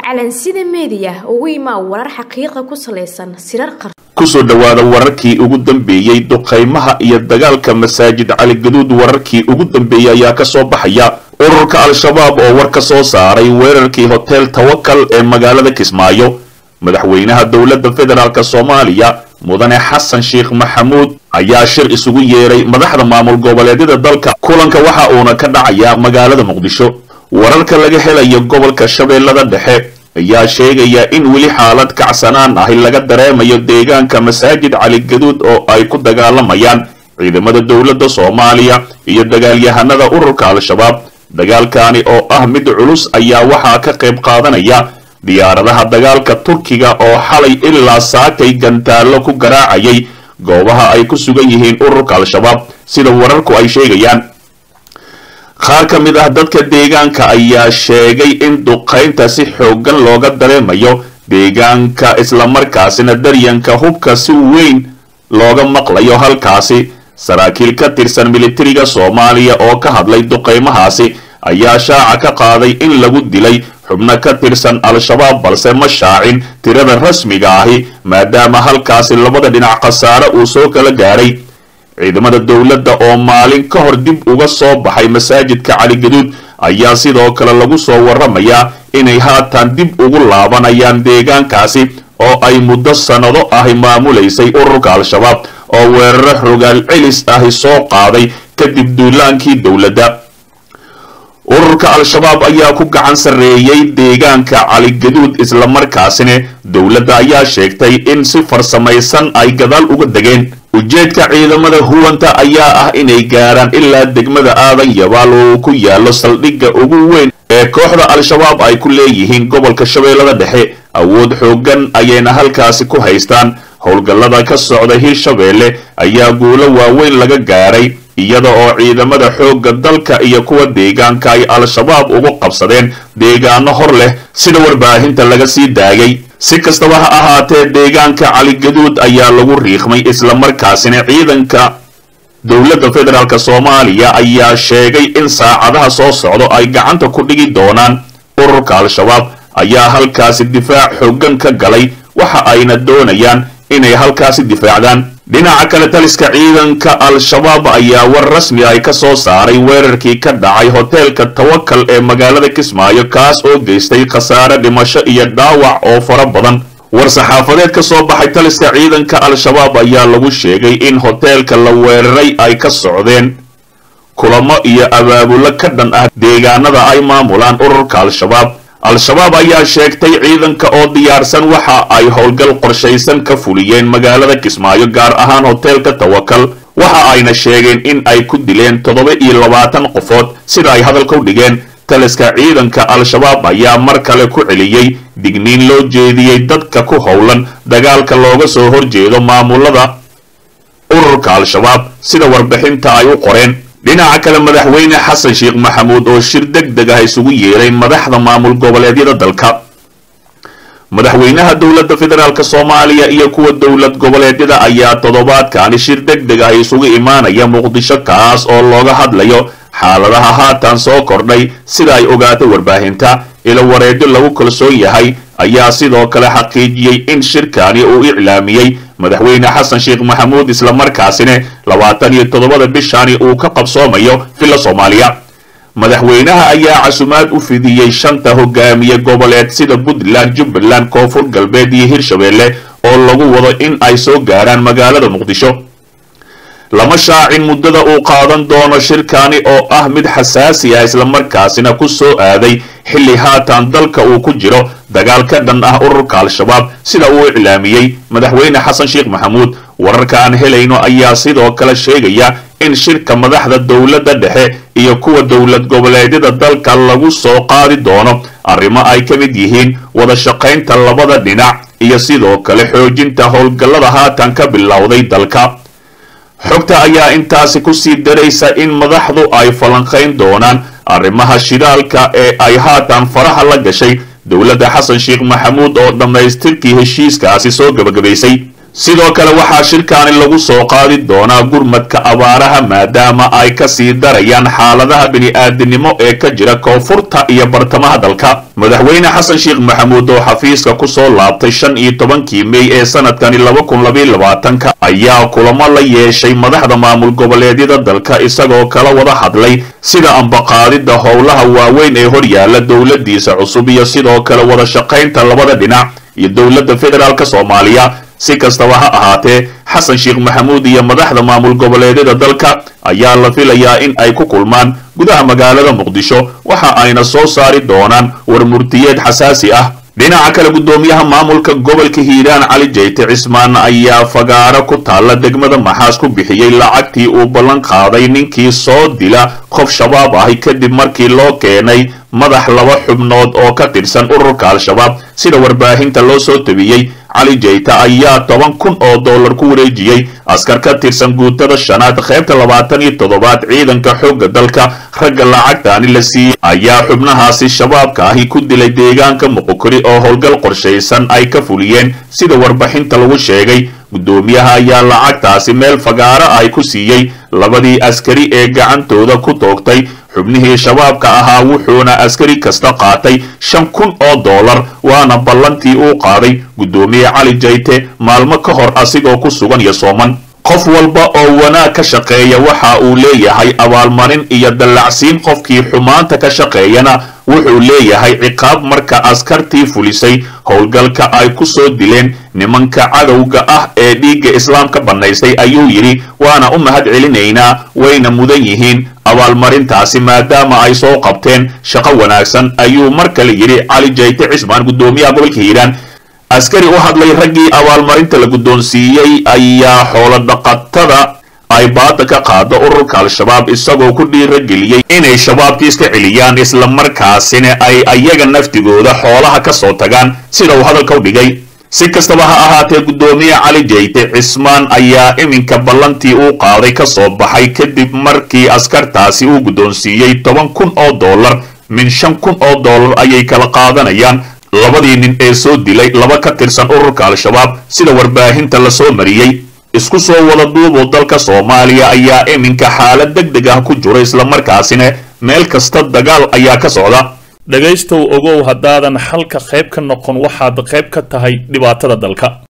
calansida meediya ugu imaa warar xaqiiqa ku salaysan sirar qar kusoo dhowaada wararkii ugu dambeeyey duqaymaha iyo dagaalka masaajid cali gaduud wararkii ugu dambeeyey ayaa kasoo baxaya ururka al-shabaab oo war ka soo saaray weerarkii hotel tawakal ee magaalada kismaayo madaxweynaha dowladda federaalk soomaaliya mudane xasan sheekh maxamuud ayaa shir isugu yeeray madaxda maamul goboleedyada dalka kulanka waxa uuna ka dhacayaa magaalada muqdisho wararka laga helayo gobolka shabeellada dhexe ayaa sheegaya in weli xaalad kacsanaan ahi laga dareemayo deegaanka masaajid cali gaduud oo ay ku dagaalamayaan ciidamada dowladda soomaaliya iyo dagaalyahanada ururka al-shabaab dagaalkaani oo ah mid culus ayaa waxaa ka qayb qaadanaya diyaaradaha dagaalka turkiga oo xalay ilaa saakay gantaallo ku garaacayay goobaha ay ku sugan yihiin ururka al-shabaab sida wararku ay sheegayaan qaar ka mid ah dadka deegaanka ayaa sheegay in duqaynta si xooggan looga dareemayo deegaanka islamarkaasina daryanka hubka si weyn looga maqlayo halkaasi saraakiil ka tirsan militariga soomaaliya oo ka hadlay duqaymahaasi ayaa shaaca ka qaaday in lagu dilay xubno ka tirsan al-shabaab balse ma shaacin tirada rasmiga ahi maadaama halkaasi labada dhinac khasaare uu soo kala gaadhay ciidamada dowladda oo maalin ka hor dib uga soo baxay masaajidka cali gaduud ayaa sidoo kale lagu soo waramayaa inay haatan dib ugu laabanayaan deegaankaasi oo ay muddo sannado ahi maamulaysay ururka al-shabaab oo weeraro xogaal celis ahi soo qaaday kadib duulaankii dowladda ururka al-shabaab ayaa ku gacan sarreeyey deegaanka cali gaduud islamarkaasina dowladda ayaa sheegtay in si farsamaysan ay gadaal uga degeen ujeedka ciidamada huwanta ayaa ah inay gaaraan ilaa degmada aadan yabaal oo ku yaallo saldhigga ugu weyn ee kooxda al-shabaab ay ku leeyihiin gobolka shabeellada dhexe awood xooggan ayayna halkaasi ku haystaan howlgallada ka socda hirshabeelle ayaa guulo waaweyn laga gaaray iyada oo ciidamada xoogga dalka iyo kuwa deegaanka ay al-shabaab ugu qabsadeen deegaano hor leh sida warbaahinta laga sii daayay si kastaba ha ahaatee deegaanka cali gaduud ayaa lagu riiqmay islamarkaasina ciidanka dowladda federaalk soomaaliya ayaa sheegay in saacadaha soo socdo ay gacanta ku dhigi doonaan ururka al-shabaab ayaa halkaasi difaac xooggan ka galay waxa ayna doonayaan inay halkaasi difaacdaan dhinaca kale taliska ciidanka al-shabaab ayaa war rasmi ay ka soo saaray weerarkii ka dhacay hoteelka tawakal ee magaalada kismaayo kaas oo geystay khasaare dhimasho iyo dhaawac oo fara badan war-saxaafadeed ka soo baxay taliska ciidanka al-shabaab ayaa lagu sheegay in hoteelka la weeraray ay ka socdeen kulamo iyo abaabulo ka dhan ah deegaanada ay maamulaan ururka al-shabaab al-shabaab ayaa sheegtay ciidanka oo diyaarsan waxa ay howlgal qorshaysan ka fuliyeen magaalada kismaayo gaar ahaan hoteelka tawakal waxa ayna sheegeen in ay ku dileen toddoba iyo labaatan qofood sida ay hadalka u dhigeen taliska ciidanka al-shabaab ayaa mar kale ku celiyey digniin loo jeediyey dadka ku howlan dagaalka looga soo horjeedo maamulada ururka al-shabaab sida warbixinta ay u qoreen dhinaca kale madaxweyne xasan sheekh maxamuud oo shir deg deg ah isugu yeeray madaxda maamul goboleedyada dalka madaxweynaha dowladda federaalk soomaaliya iyo kuwa dowlad goboleedyada ayaa toddobaadkaani shir deg deg ah isugu imaanaya muqdisho kaas oo looga hadlayo xaaladaha haatan soo kordhay sida ay ogaatay warbaahinta ilo wareedyo lagu kalsoon yahay ayaa sidoo kale xaqiijiyey in shirkani uu iclaamiyey madaxweyne xasan sheekh maxamuud islamarkaasina labaatan iyo toddobada bishani uu ka qabsoomayo villa soomaaliya madaxweynaha ayaa casumaad u fidiyey shanta hogaamiye goboleed sida puntland jubbaland koonfur galbeed iyo hirshabeelle oo lagu wado in ay soo gaaraan magaalada muqdisho lama shaacin muddada uu qaadan doono shirkani oo ah mid xasaasi ah islamarkaasina ku soo aaday xilli haatan dalka uu ku jiro dagaal ka dhan ah ururka al-shabaab sida uu iclaamiyey madaxweyne xasan sheekh maxamuud wararka aan helayno ayaa sidoo kale sheegaya in shirka madaxda dowladda dhexe iyo kuwa dowlad goboleedyada dalka lagu soo qaadi doono arrimo ay ka mid yihiin wada shaqaynta labada dhinac iyo sidoo kale xoojinta howlgallada haatan ka bilowday dalka xogta ayaa intaasi kusii daraysa in madaxdu ay falanqayn doonaan arrimaha shidaalka ee ay haatan faraha la gashay dowladda xasan sheekh maxamuud oo dhammaystirkii heshiiskaasi soo gebagabaysay sidoo kale waxaa shirkaani lagu soo qaadi doonaa gurmadka abaaraha maadaama ay ka sii darayaan xaaladaha bini-aadinimo ee ka jira koonfurta iyo bartamaha dalka madaxweyne xasan sheekh maxamuud oo xafiiska ku soo laabtay shan iyo tobankii mey ee sanadkani laba kun labaiy labaatanka ayaa kulamo la yeeshay madaxda maamul goboleedyada dalka isagoo kala wada hadlay sida ambaqaadida howlaha waaweyn ee horyaala dowladiisa cusub iyo sidoo kale wada shaqaynta labada dhinac iyo dowladda federaalk soomaaliya si kastaba ha ahaatee xasan sheekh maxamuud iyo madaxda maamul goboleedyada dalka ayaa la filayaa in ay ku kulmaan gudaha magaalada muqdisho waxa ayna soo saari doonaan war murtiyeed xasaasi ah dhinaca kale guddoomiyaha maamulka gobolka hiiraan cali jeyte cismaan ayaa fagaaro ku taalla degmada maxaas ku bixiyey lacagtii uu ballan qaaday ninkii soo dila qof shabaab ahi kadib markii loo keenay madax laba xubnood oo ka tirsan ururka al-shabaab sida warbaahinta loo soo tabiyey cali jeyte ayaa toban kun oo dollar ku wareejiyey askar ka tirsan guutada shanaad qaybta labaatan iyo toddobaad ciidanka xoogga dalka ragga lacagtaani la siiyey ayaa xubnahaasi shabaabka ahi ku dilay deegaanka muqokori oo howlgal qorshaysan ay ka fuliyeen sida warbixinta lagu sheegay guddoomiyaha ayaa lacagtaasi meel fagaaro ay ku siiyey labadii askari ee gacantooda ku toogtay xubnihii shabaabka ahaa wuxuuna askari kasta qaatay shan kun oo dollar waana ballantii uu qaaday guddoomiye cali jayte maalmo ka hor asigoo ku sugan iyo sooman qof walba oo wanaag ka shaqeeya waxa uu leeyahay abaalmarin iyo dallacsiin qofkii xumaanta ka shaqeeyana wuxuu leeyahay ciqaab marka askartii fulisay howlgalka ay ku soo dileen nimanka cadowga ah ee dhiigga islaamka bannaysay ayuu yidhi waana u mahad celinaynaa wayna mudan yihiin abaalmarintaasi maadaama ay soo qabteen shaqo wanaagsan ayuu mar kale yidhi cali jayte cismaan guddoomiyaha gobolka hiiraan askari u hadlay raggii abaalmarinta la guddoonsiiyey ayaa xoolo dhaqatada ay baada ka qaado ururka al-shabaab isagoo ku dhiirageliyey inay shabaabki iska celiyaan islamarkaasina ay ayaga naftigooda xoolaha ka soo tagaan sida uu hadalka u dhigay si kastaba ha ahaatee guddoomiye cali jeyte cismaan ayaa iminka ballantii uu qaaday ka soo baxay kadib markii askartaasi uu guddoonsiiyey toban kun oo dollar min shan kun oo dollar ayay kala qaadanayaan labadii nin ee soo dilay laba ka tirsan ururka al-shabaab sida warbaahinta la soo mariyey isku soo wada duubuu dalka soomaaliya ayaa iminka xaalad deg deg ah ku jiro islamarkaasina meel kasta dagaal ayaa ka socda dhegaystow ogow haddaadan xalka qayb ka noqon waxaad qayb ka tahay dhibaatada dalka